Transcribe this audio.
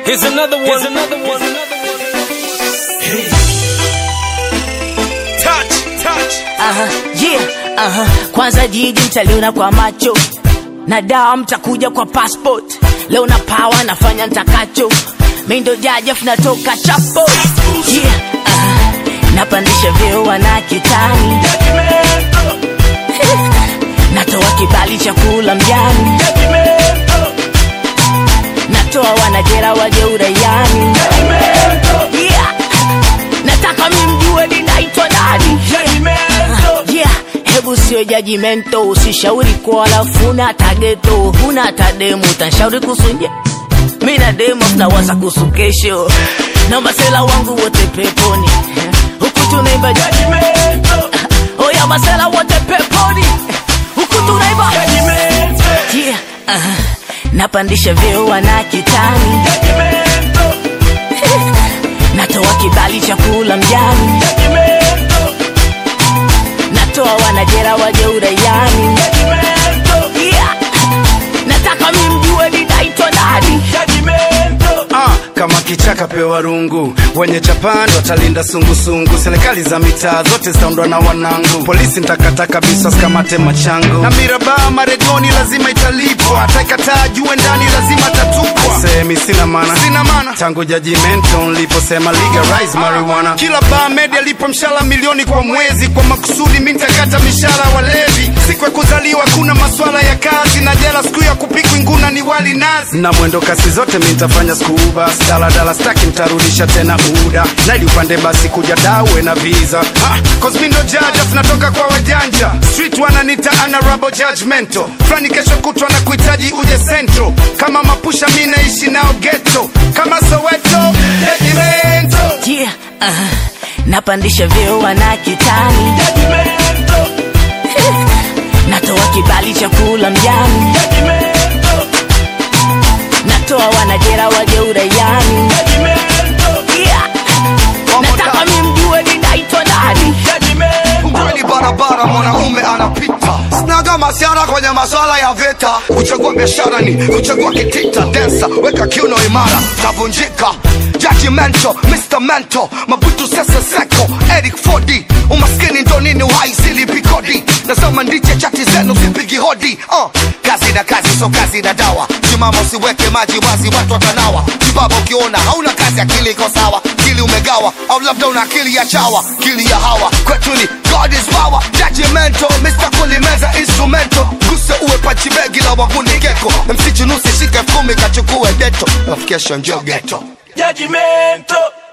Here's another one. Here's another one. Touch, touch. Aha, yeah, aha. Kwanza jiji mtaliona kwa macho na dawa mtakuja kwa passport. Leo na power nafanya ntakacho, mi ndo jajef natoka chapo yeah, aha. Napandisha vyeo wana kitani, natoa kibali cha kula mjani, natoa wanajera waje uraiani yeah. Nataka mimjue ninaitwa nani yeah. Hebu sio jajimento, usishauri kwa alafu huna tageto, huna tademu, utanshauri kusunje mi na demo tunawaza kuhusu kesho na masela wangu wote peponi huku tunaimba judgment. oya masela wote peponi huku tunaimba yeah. uh, napandisha vyeo wana kitani natoa kibali cha kula mjani natoa wanajera waje uraiani yeah. nataka mimjue ninaitwa nani Ah, kama kichaka pewa rungu, wenye chapani watalinda sungusungu, serikali za mitaa zote zitaundwa na wanangu, polisi ntakataka biswas kamate machango, na mirabaa maregoni lazima italipwa, ataikataa jue ndani lazima tatupwa. Semi sina mana, sina mana tangu judgmental niliposema legalize marijuana, kila baa media lipo mshahara milioni kwa mwezi, kwa makusudi mi ntakata mishahara walevi, siku ya kuzaliwa kuna maswala ya kazi na jela, siku ya kupikwa nguna ni wali nazi, na mwendo kasi zote mi nitafanya skuba daladala staki ntarudisha tena uda naili upande basi kuja dawe na visa ah, cause mi ndo judge afu natoka kwa wajanja street wananita honorable judgmental fulani kesho kutwa na kuhitaji uje central kama mapusha mi naishi nao ghetto kama soweto judgmental yeah. uh, napandisha vyeo wana kitani natoa kibali cha kula mjani natoa wanajera waje uraiani yeah. nataka mimjue ninaitwa nani Kweli barabara mwanaume anapita sinaga masiara kwenye maswala ya vita kuchagua biashara ni kuchagua kitita densa weka kiuno imara tavunjika judgmental Mr. Mental mabutu sese seko Eric Fodi umaskini ndo nini uhai silipi kodi nasoma ndiche chati zenu sipigi hodi uh, kazi na kazi so kazi na dawa simama usiweke maji wazi watu watanawa kibaba ukiona hauna kazi akili iko sawa akili umegawa au labda una akili ya chawa akili ya hawa kwetu ni God is power judgmental Mr. kulimeza instrumento guse uwe pachibegi la waguni geko msichunusi shike kumi kachukue deto alafu kesho njoo geto Judgmental.